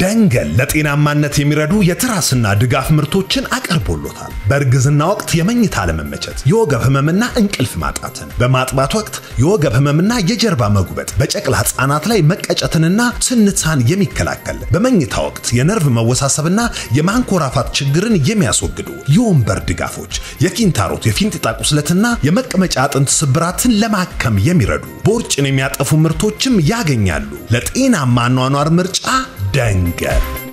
ደንገል ለጤናማነት የሚረዱ የትራስና ድጋፍ ምርቶችን አቀርቦሎታል። በእርግዝና ወቅት የመኝታ አለመመቸት፣ የወገብ ህመምና እንቅልፍ ማጣትን፣ በማጥባት ወቅት የወገብ ህመምና የጀርባ መጉበጥ፣ በጨቅላ ህጻናት ላይ መቀጨትንና ስንትሳን የሚከላከል፣ በመኝታ ወቅት የነርቭ መወሳሰብና የማንኮራፋት ችግርን የሚያስወግዱ የወንበር ድጋፎች፣ የኪንታሮት የፊንጢጣ ቁስለትና የመቀመጫ አጥንት ስብራትን ለማከም የሚረዱ ቦርጭን የሚያጠፉ ምርቶችም ያገኛሉ። ለጤናማ አኗኗር ምርጫ ደንገል